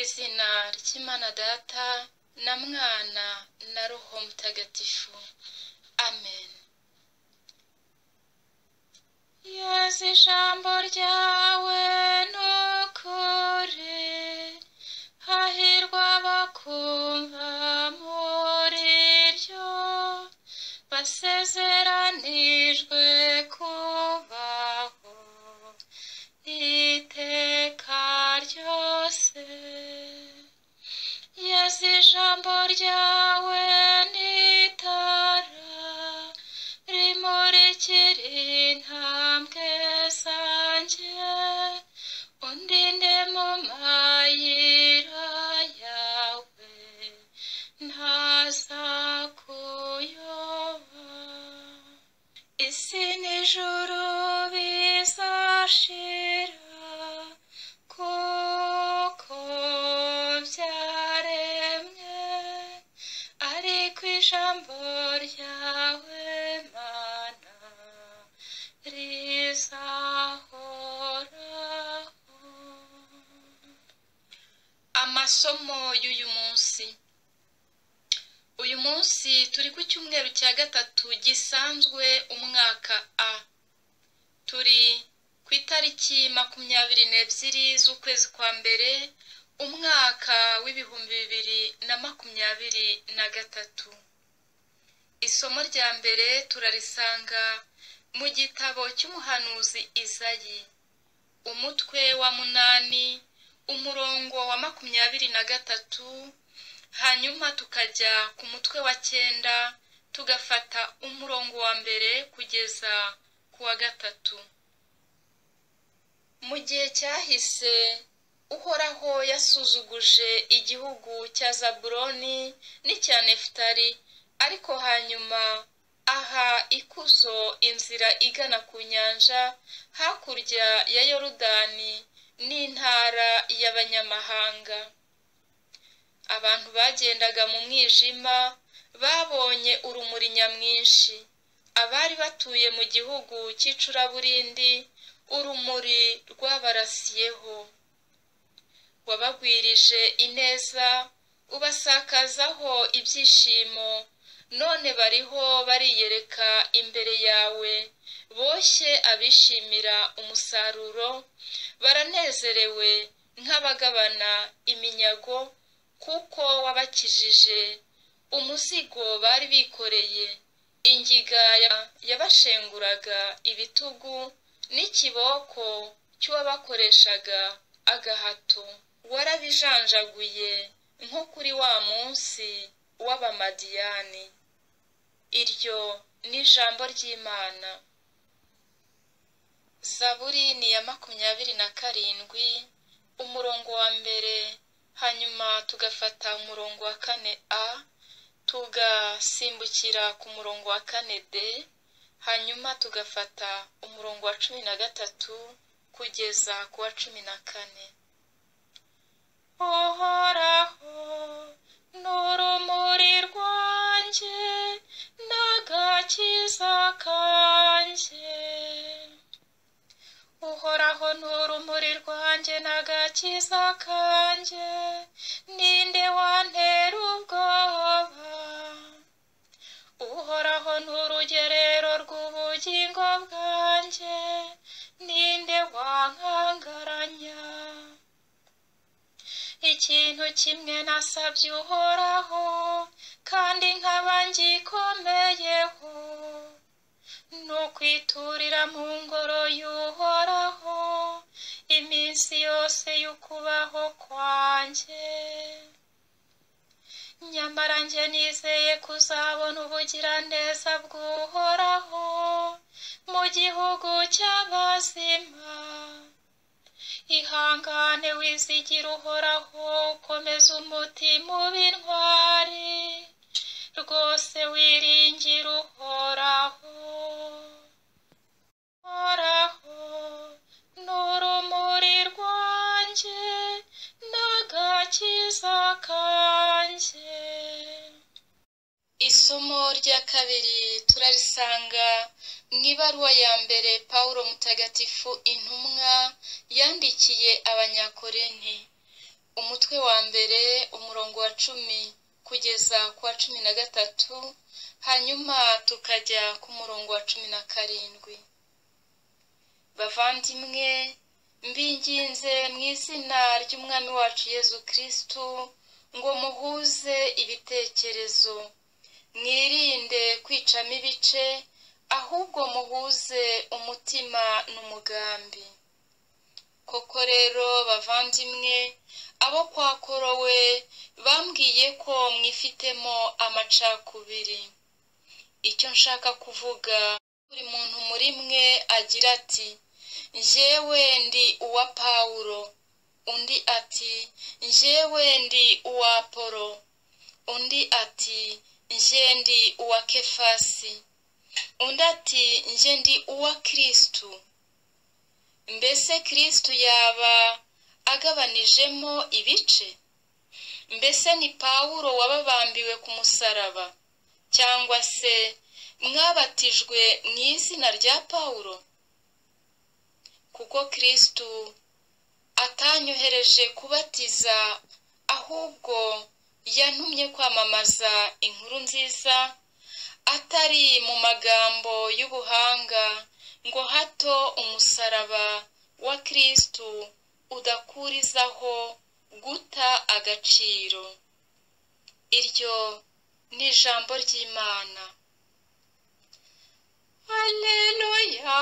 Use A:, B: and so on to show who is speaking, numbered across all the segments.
A: izina ry'imana data na mwana na roho mutagatifu amen yesu ijambo ryawe ni ukuri hahirwa abakumva muri ryo basezeranijwe kubaho iteka ryose yesu ijambo ryawe ni itara rimurikira intambwe zanjye undinde mu mayira yawe ntazakuyoba isi n'ijuru bizashira kuko byaremwe ariko ijambo ryawe mana rizahoraho amasomo y'uyu munsi uyu munsi turi ku cyumweru cya gatatu gisanzwe umwaka a turi ku itariki makumyabiri n'ebyiri z'ukwezi kwa mbere umwaka w'ibihumbi bibiri na makumyabiri na gatatu isomo rya mbere turarisanga mu gitabo cy'umuhanuzi izayi umutwe wa munani umurongo wa makumyabiri na gatatu hanyuma tukajya ku mutwe wa cyenda tugafata umurongo wa mbere kugeza ku wa gatatu mu gihe cyahise uhoraho yasuzuguje igihugu cya zaburoni n'icya nefutari ariko hanyuma aha ikuzo inzira igana ku nyanja hakurya ya yorudani n'intara y'abanyamahanga abantu bagendaga mu mwijima babonye urumuri nyamwinshi abari batuye mu gihugu cy'icuraburindi urumuri rwabarasiyeho wabagwirije ineza ubasakazaho ibyishimo none bariho bariyereka imbere yawe boshye abishimira umusaruro baranezerewe nk'abagabana iminyago kuko wabakijije umuzigo bari bikoreye ingiga yabashenguraga ibitugu n'ikiboko cy'uwabakoreshaga agahato warabijanjaguye nko kuri wa munsi w'abamadiyani iryo ni ijambo ry'imana zaburi ni iya makumyabiri na karindwi umurongo wa mbere hanyuma tugafata umurongo wa kane a tugasimbukira ku murongo wa kane d hanyuma tugafata umurongo wa cumi na gatatu kugeza ku wa cumi na kane uhoraho n'urumuri rwanjye n'agakiza kanjye uhoraho n'urumuri rwanjye n'agakiza kanjye ninde wantera ubwoba uhoraho n'urugerero rw'ubugingo bwanjye ninde wankangaranya ikintu kimwe nasabye uhoraho kandi nkaba ngikomeyeho ni ukwiturira mu ngoro y'uhoraho iminsi yose y'ukubaho kwanjye nyamara njye nizeye kuzabona ubugiraneza bw'uhoraho mu gihugu cy'abazima ihangane wizigira uhoraho ukomeza umutima ubintwari rwose wiringira uhoraho uhoraho ni urumuri rwanjye n'agakiza kanjye isomo rya kabiri turarisanga mu ibaruwa ya mbere pawulo mutagatifu intumwa yandikiye abanyakorenti umutwe wa mbere umurongo wa cumi kugeza ku wa cumi na gatatu hanyuma tukajya ku murongo wa cumi na karindwi bavandimwe mbinginze mu izina ry'umwami wacu yezu kirisitu ngo muhuze ibitekerezo mwirinde kwicamo ibice ahubwo muhuze umutima n'umugambi koko rero bavandimwe abo kwa korowe bambwiye ko mwifitemo amacakubiri icyo nshaka kuvuga buri muntu muri mwe agira ati njyewe ndi uwa pawulo undi ati njyewe ndi uwa polo undi ati njye ndi uwa kefasi undi ati njye ndi uwa kirisitu mbese kirisitu yaba agabanijemo ibice mbese ni pawulo wababambiwe ku musaraba cyangwa se mwabatijwe mu izina rya pawulo kuko kirisitu atanyohereje kubatiza ahubwo yantumye kwamamaza inkuru nziza atari mu magambo y'ubuhanga ngo hato umusaraba wa kirisitu udakurizaho guta agaciro iryo ni ijambo ry'imana Alleluia,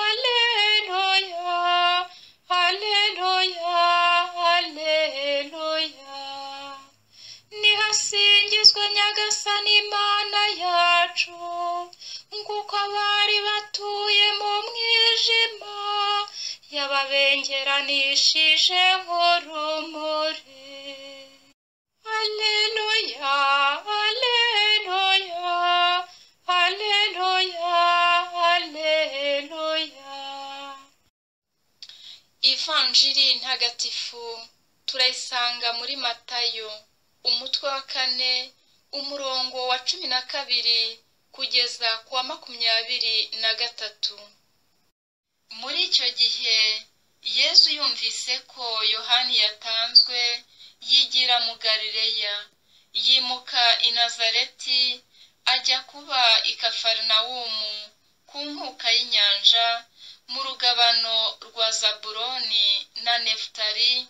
A: Alleluia, Alleluia, Alleluia. Nihasingizwe Nyagasani Imana yacu, nguko abari batuye mu mwijima yababengeranishije nk'urumuri. Alleluia, Alleluia, Alleluia, Alleluia. Ivanjiri ntagatifu turayisanga muri Matayo, umutwe wa kane, umurongo wa cumi na kabiri kugeza ku wa makumyabiri na gatatu. muri icyo gihe yezu yumvise ko yohani yatanzwe yigira mu galileya yimuka i nazareti ajya kuba i kafarinawumu ku nkuka y'inyanja mu rugabano rwa zaburoni na nefutari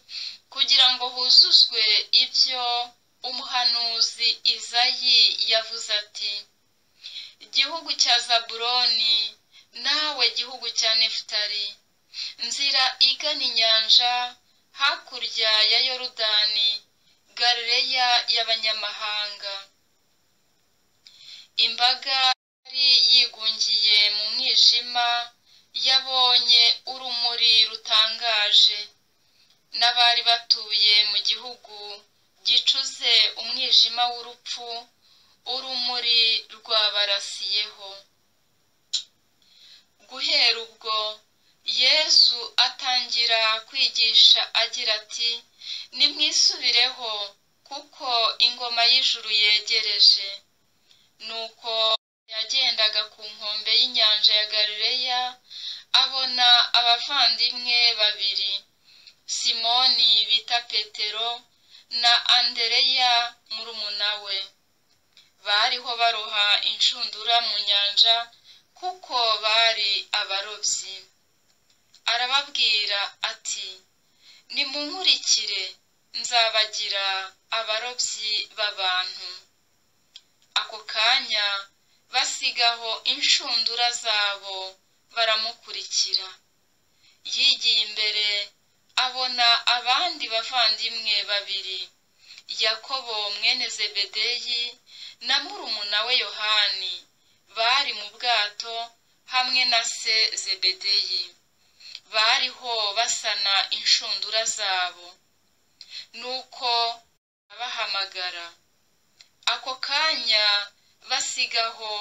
A: kugira ngo huzuzwe ibyo umuhanuzi izayi yavuze ati igihugu cya zaburoni nawe gihugu cya nefutari nzira igana inyanja hakurya ya yorudani galileya y'abanyamahanga imbaga yari yigungiye mu mwijima yabonye urumuri rutangaje n'abari batuye mu gihugu gicuze umwijima w'urupfu urumuri rwabarasiyeho guhera ubwo yezu atangira kwigisha agira ati nimwisubireho kuko ingoma y'ijuru yegereje nuko yagendaga ku nkombe y'inyanja ya galileya abona abavandimwe babiri simoni bita petero na andereya murumuna we bariho baroha inshundura mu nyanja kuko bari abarobyi arababwira ati nimunkurikire nzabagira abarobyi b'abantu ako kanya basigaho inshundura zabo baramukurikira yigiye imbere abona abandi bavandimwe babiri yakobo mwene zebedeyi na murumuna we yohani bari mu bwato hamwe na se zebedeyi bariho basana inshundura zabo nuko abahamagara ako kanya basigaho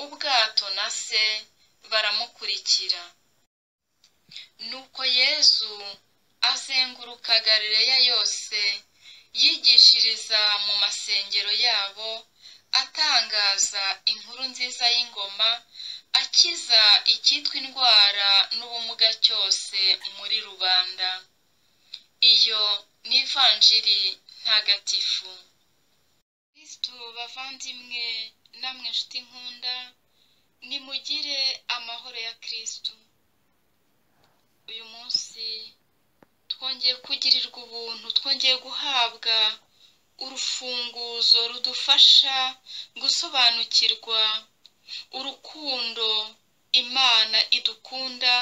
A: ubwato na se baramukurikira nuko yezu azenguruka galileya yose yigishiriza mu masengero yabo atangaza inkuru nziza y'ingoma akiza icyitwa indwara n'ubumuga cyose muri rubanda iyo n'ivanjiri ntagatifu kristu bavandimwe namwe nshuti nkunda nimugire amahoro ya kristu uyu munsi twongeye kugirirwa ubuntu twongeye guhabwa urufunguzo rudufasha gusobanukirwa urukundo imana idukunda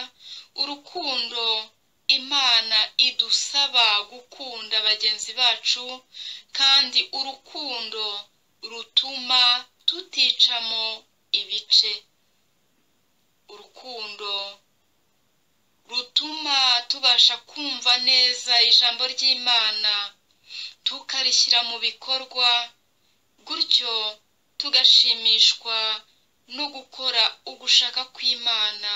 A: urukundo imana idusaba gukunda bagenzi bacu kandi urukundo rutuma tuticamo ibice urukundo rutuma tubasha kumva neza ijambo ry'imana tukarishyira mu bikorwa gutyo tugashimishwa no gukora ugushaka kw'imana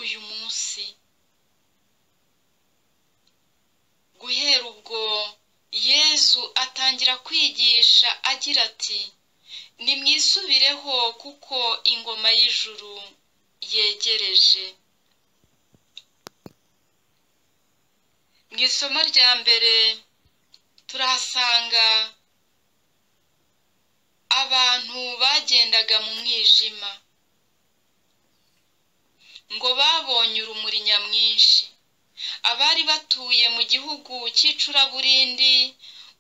A: uyu munsi guhera ubwo yezu atangira kwigisha agira ati nimwisubireho kuko ingoma y'ijuru yegereje mu isomo rya mbere turahasanga abantu bagendaga mu mwijima ngo babonye urumuri nyamwinshi abari batuye mu gihugu cy'icuraburindi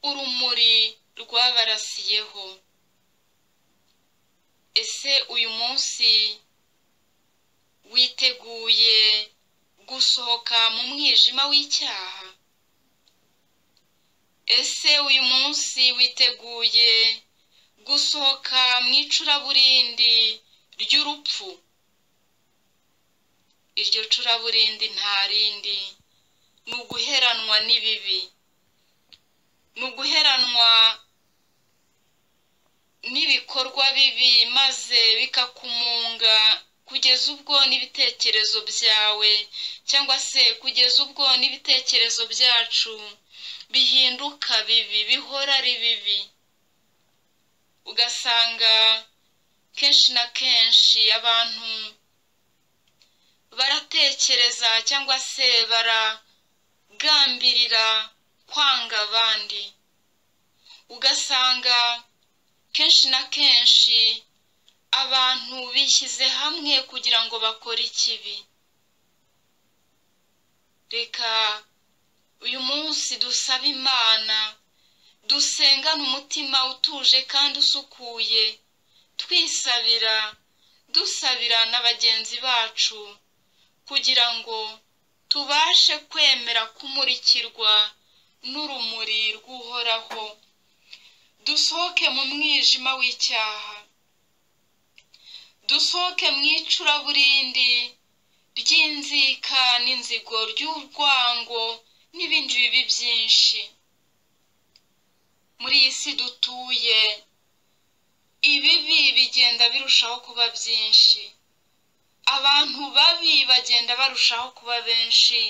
A: urumuri rwabarasiyeho ese uyu munsi witeguye gusohoka mu mwijima w'icyaha ese uyu munsi witeguye gusohoka mu icuraburindi ry'urupfu iryo curaburindi nta rindi ni uguheranwa n'ibibi ni uguheranwa n'ibikorwa bibi maze bikakumunga kugeza ubwo n'ibitekerezo byawe cyangwa se kugeza ubwo n'ibitekerezo byacu bihinduka bibi bihora ari bibi ugasanga kenshi na kenshi abantu baratekereza cyangwa se baragambirira kwanga abandi ugasanga kenshi na kenshi abantu bishyize hamwe kugira ngo bakore ikibi reka uyu munsi dusabe imana dusengane umutima utuje kandi usukuye twisabira dusabira na bagenzi bacu kugira ngo tubashe kwemera kumurikirwa n'urumuri rw'uhoraho dusohoke mu mwijima w'icyaha dusohoke mu icuraburindi ry'inzika n'inzigo ry'urwango n'ibindi bibi byinshi muri iyi si dutuye ibibi bigenda birushaho kuba byinshi abantu babi bagenda barushaho kuba benshi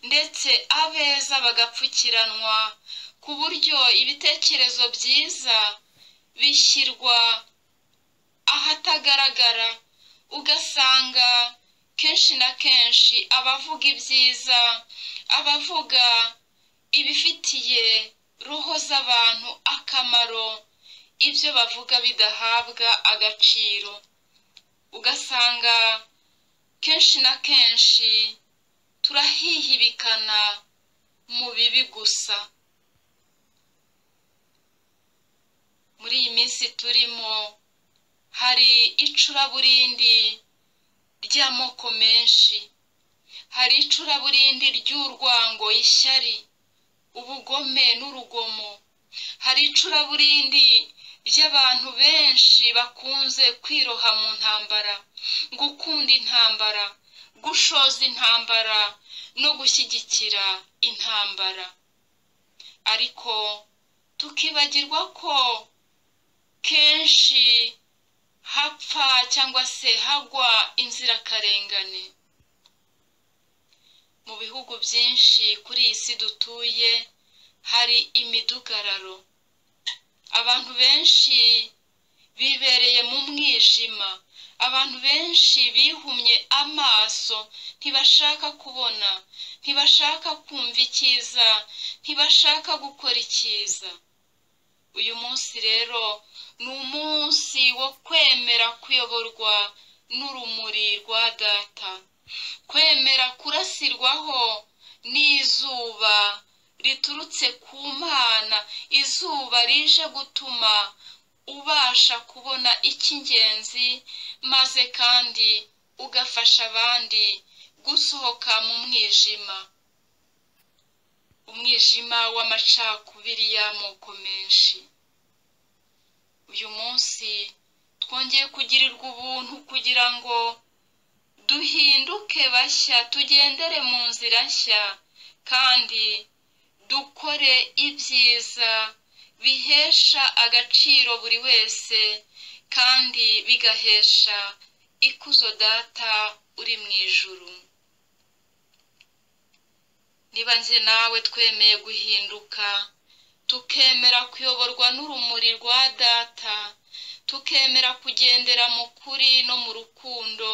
A: ndetse abeza bagapfukiranwa ku buryo ibitekerezo byiza bishyirwa ahatagaragara ugasanga kenshi na kenshi abavuga ibyiza abavuga ibifitiye roho z'abantu akamaro ibyo bavuga bidahabwa agaciro ugasanga kenshi na kenshi turahihibikana mu bibi gusa muri iyi minsi turimo hari icuraburindi ry'amoko menshi hari icuraburindi ry'urwango ishyari ubugome n'urugomo hari icuraburindi ry'abantu benshi bakunze kwiroha mu ntambara gukunda intambara gushoza intambara no gushyigikira intambara ariko tukibagirwa ko kenshi hapfa cyangwa se hagwa inzirakarengane mu bihugu byinshi kuri iyi si dutuye hari imidugararo abantu benshi bibereye mu mwijima abantu benshi bihumye amaso ntibashaka kubona ntibashaka kumva icyiza ntibashaka gukora icyiza uyu munsi rero ni umunsi wo kwemera kuyoborwa n'urumuri rwa data kwemera kurasirwaho n'izuba riturutse ku mana izuba rije gutuma ubasha kubona icy'ingenzi maze kandi ugafasha abandi gusohoka mu mwijima umwijima w'amacakubiri y'amoko menshi uyu munsi twongeye kugirirwa ubuntu kugira ngo duhinduke bashya tugendere mu nzira nshya kandi dukore ibyiza bihesha agaciro buri wese kandi bigahesha ikuzo data uri mu ijuru niba nzi nawe twemeye guhinduka tukemera kuyoborwa n'urumuri rwa data tukemera kugendera mu kuri no mu rukundo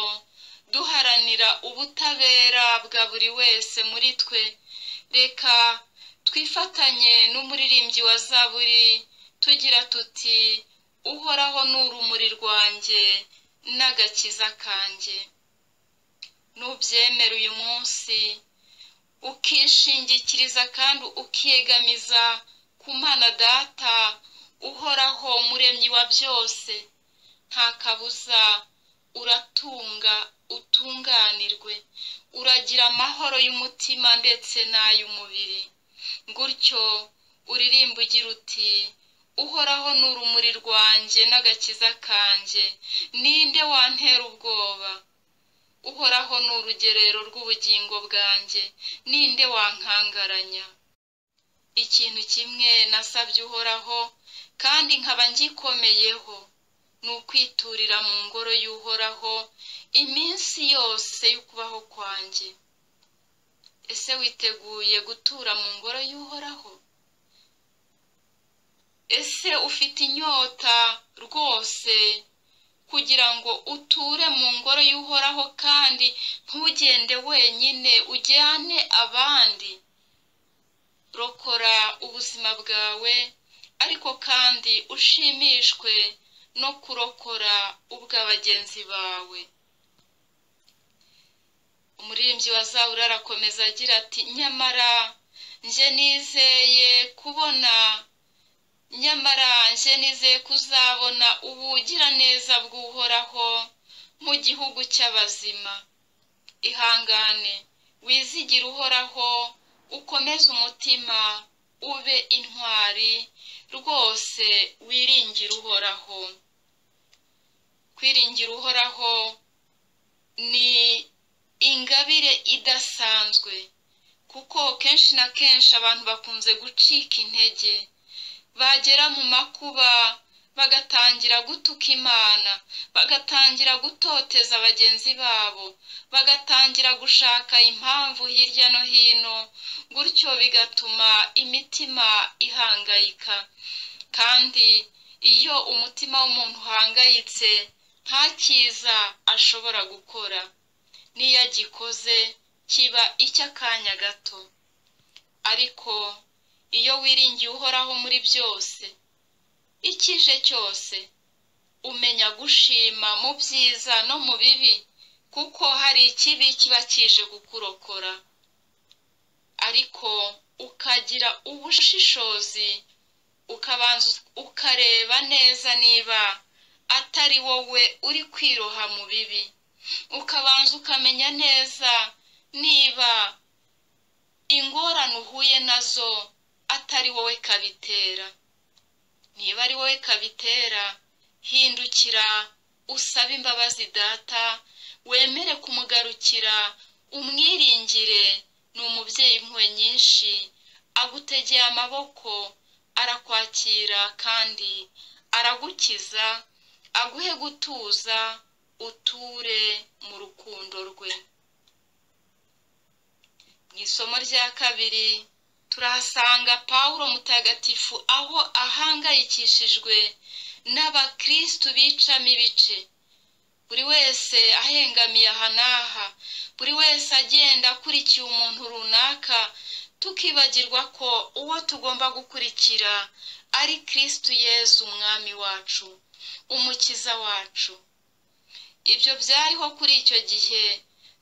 A: duharanira ubutabera bwa buri wese muri twe reka twifatanye n'umuririmbyi wa zaburi tugira tuti uhoraho ni urumuri rwanjye n'agakiza kanjye nubyemera uyu munsi ukishingikiriza kandi ukiyegamiza ku mana data uhoraho muremyi wa byose nta kabuza uratunga utunganirwe uragira amahoro y'umutima ndetse n'ay'umubiri gutyo uririmba ugira uti uhoraho ni urumuri rwanjye n'agakiza kanjye ninde wantera ubwoba uhoraho ni urugerero rw'ubugingo bwanjye ninde wankangaranya ikintu kimwe nasabye uhoraho kandi nkaba ngikomeyeho ni ukwiturira mu ngoro y'uhoraho iminsi yose y'ukubaho kwanjye ese witeguye gutura mu ngoro y'uhoraho ese ufite inyota rwose kugira ngo uture mu ngoro y'uhoraho kandi ntugende wenyine ujyane abandi rokora ubuzima bwawe ariko kandi ushimishwe no kurokora ubw'abagenzi bawe umuririmbyi wa zaburi arakomeza agira ati nyamara nje nizeye kubona nyamara nje nizeye kuzabona ubugiraneza bw'uhoraho mu gihugu cy'abazima ihangane wizigire uhoraho ukomeze umutima ube intwari rwose wiringire uhoraho kwiringira uhoraho ni ingabire idasanzwe kuko kenshi na kenshi abantu bakunze gucika intege bagera mu makuba bagatangira gutuka imana bagatangira gutoteza bagenzi babo bagatangira gushaka impamvu hirya no hino gutyo bigatuma imitima ihangayika kandi iyo umutima w'umuntu uhangayitse nta cyiza ashobora gukora n'iyo agikoze kiba icy'akanya gato ariko iyo wiringiye uhoraho muri byose ikije cyose umenya gushima mu byiza no mu bibi kuko hari ikibi kiba kije kukurokora ariko ukagira ubushishozi ukabanza ukareba neza niba atari wowe uri kwiroha mu bibi ukabanza ukamenya neza niba ingorane uhuye nazo atari wowe kabitera niba ari wowe kabitera hindukira usabe imbabazi data wemere kumugarukira umwiringire ni umubyeyi impuhwe nyinshi agutegeye amaboko arakwakira kandi aragukiza aguhe gutuza uture mu rukundo rwe mu isomo rya kabiri turahasanga pawulo mutagatifu aho ahangayikishijwe n'abakirisitu bicamo ibice buri wese ahengamiye aha n'aha buri wese agenda akurikiye umuntu runaka tukibagirwa ko uwo tugomba gukurikira ari kirisitu yezu umwami wacu umukiza wacu ibyo byariho kuri icyo gihe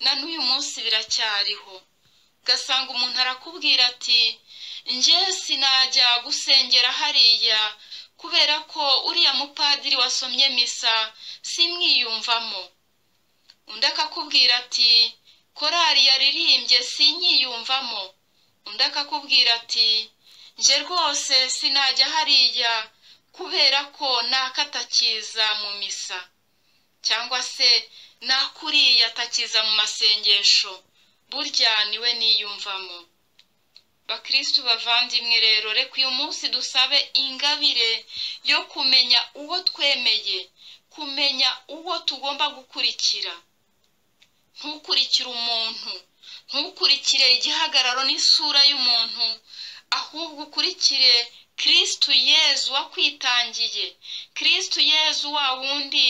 A: na n'uyu munsi biracyariho ugasanga umuntu arakubwira ati nge sinajya gusengera hariya kubera ko uriya mupadiri wasomye misa simwiyumvamo undi akakubwira ati korari yaririmbye sinyiyumvamo undi akakubwira ati nge rwose sinajya hariya kubera ko nakatakiza mu misa cyangwa se nakuriye atakiza mu masengesho burya niwe niyumvamo bakirisitu bavandimwe rero reka uyu munsi dusabe ingabire yo kumenya uwo twemeye kumenya uwo tugomba gukurikira ntukurikire umuntu ntukurikire igihagararo n'isura y'umuntu ahubwo ukurikire kirisitu yezu wakwitangiye kirisitu yezu wa wundi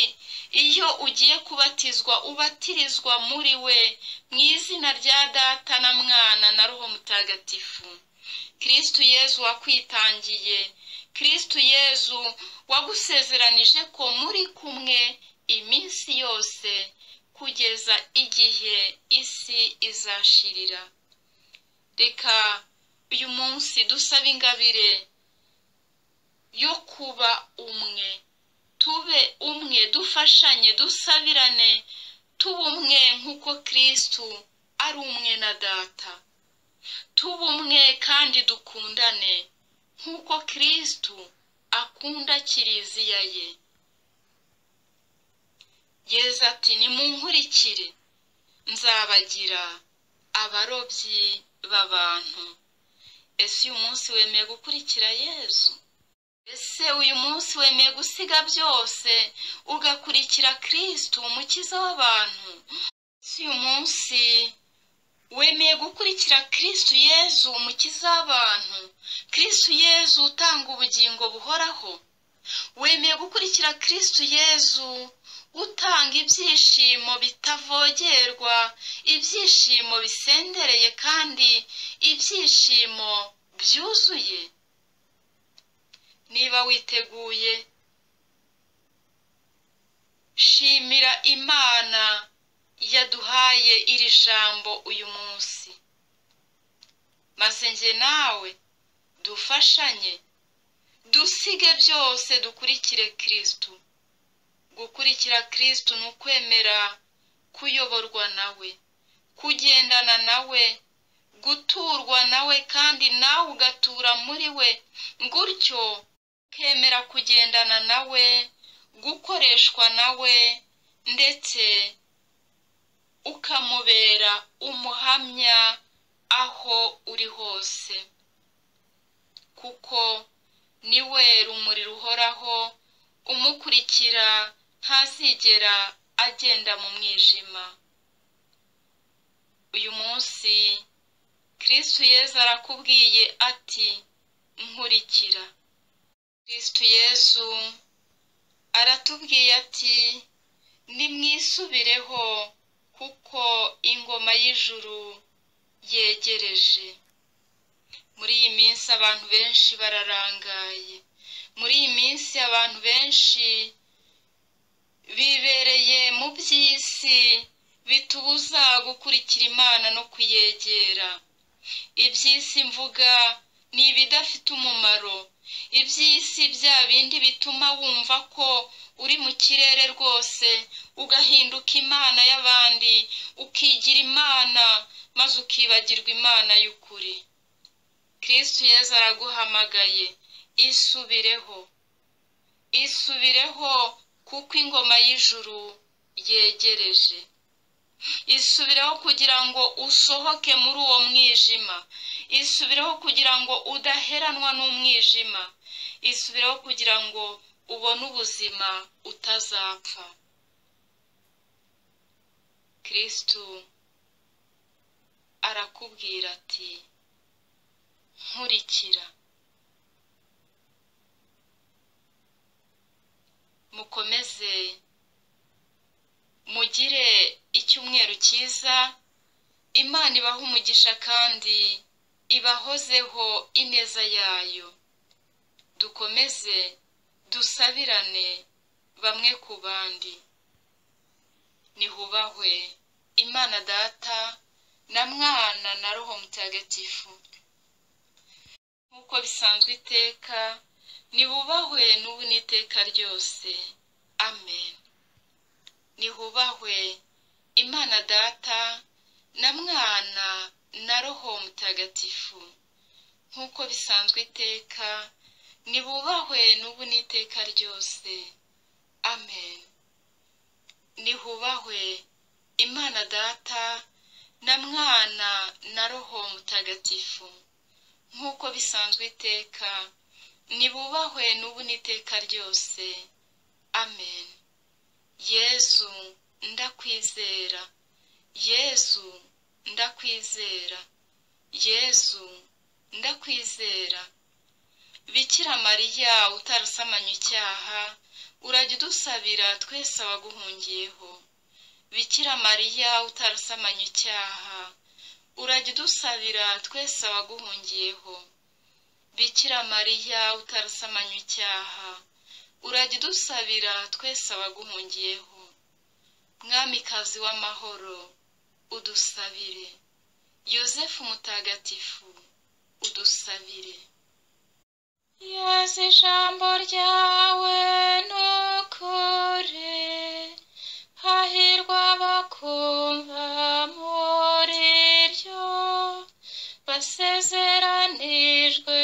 A: iyo ugiye kubatizwa ubatirizwa muri we mu izina rya data na mwana na roho mutagatifu kirisitu yezu wakwitangiye kirisitu yezu wagusezeranije ko muri kumwe iminsi yose kugeza igihe isi izashirira reka uyu munsi dusaba ingabire yo kuba umwe tube umwe dufashanye dusabirane tube umwe nk'uko kirisitu ari umwe na data tube umwe kandi dukundane nk'uko kirisitu akunda kiriziya ye yeza ati nimunkurikire nzabagira abarobyi b'abantu ese uyu munsi wemeye gukurikira yezu ese uyu munsi wemeye gusiga byose ugakurikira kirisitu umukiza w'abantu ese uyu munsi wemeye gukurikira kirisitu yezu umukiza w'abantu kirisitu yezu utanga ubugingo buhoraho wemeye gukurikira kirisitu yezu utanga ibyishimo bitavogerwa ibyishimo bisendereye kandi ibyishimo byuzuye niba witeguye shimira imana yaduhaye iri jambo uyu munsi maze njye nawe dufashanye dusige byose dukurikire kirisitu gukurikira kirisitu ni ukwemera kuyoborwa nawe kugendana nawe guturwa nawe kandi nawe ugatura muri we gutyo ukemera kugendana nawe gukoreshwa nawe ndetse ukamubera umuhamya aho uri hose kuko niwe rumuri ruhoraho umukurikira ntazigera agenda mu mwijima uyu munsi kirisitu yezu arakubwiye ati nkurikira kirisitu yezu aratubwiye ati nimwisubireho kuko ingoma y'ijuru yegereje muri iyi minsi abantu benshi bararangaye muri iyi minsi abantu benshi bibereye mu by'isi bitubuza gukurikira imana no kuyegera iby'isi mvuga ni ibidafite umumaro iby'isi bya bindi bituma wumva ko uri mu kirere rwose ugahinduka imana y'abandi ukigira imana maze ukibagirwa imana y'ukuri kirisitu yezu araguhamagaye isubireho isubireho kuko ingoma y'ijuru yegereje isubireho kugira ngo usohoke muri uwo mwijima isubireho kugira ngo udaheranwa n'umwijima isubireho kugira ngo ubone ubuzima utazapfa kirisitu arakubwira ati nkurikira mukomeze mugire icyumweru cyiza imana ibaha umugisha kandi ibahozeho ineza yayo dukomeze dusabirane bamwe ku bandi nihubahwe imana data na mwana na roho mutagatifu nk'uko bisanzwe iteka nibubahwe n'ubu n'iteka ryose amen nihubahwe imana data na mwana na roho mutagatifu nk'uko bisanzwe iteka nibubahwe n'ubu n'iteka ryose amen nihubahwe imana data na mwana na roho mutagatifu nk'uko bisanzwe iteka nibubahwe n'ubu n'iteka ryose amen yezu ndakwizera yezu ndakwizera yezu ndakwizera bikira mariya utarasamanya icyaha urajya udusabira twese abaguhungiyeho bikira mariya utarasamanya icyaha urajya udusabira twese abaguhungiyeho bikira mariya utarasamanya icyaha urajya udusabira twese abaguhungiyeho mwamikazi w'amahoro udusabire yosefu mutagatifu udusabire yesu ijambo ryawe ni ukuri hahirwa abakumva muri ryo basezeranijwe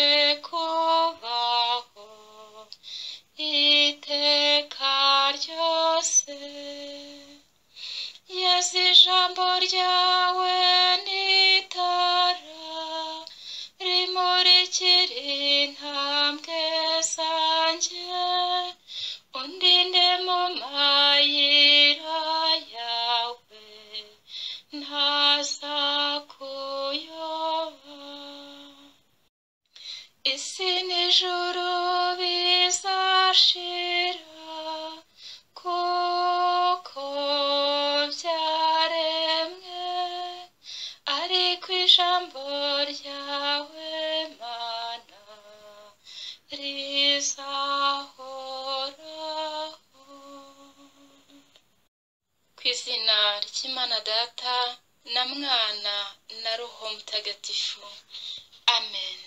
A: kubaho iteka ryose yesu ijambo ryawe ni itara rimurikira intambwe zanjye undinde mu mayira yawe ntaza kuyoba isi n'ijuru bizashira kuko byaremwe ariko ijambo ryawe mana rizahoraho ku izina ry'imana data na mwana na roho mutagatifu amen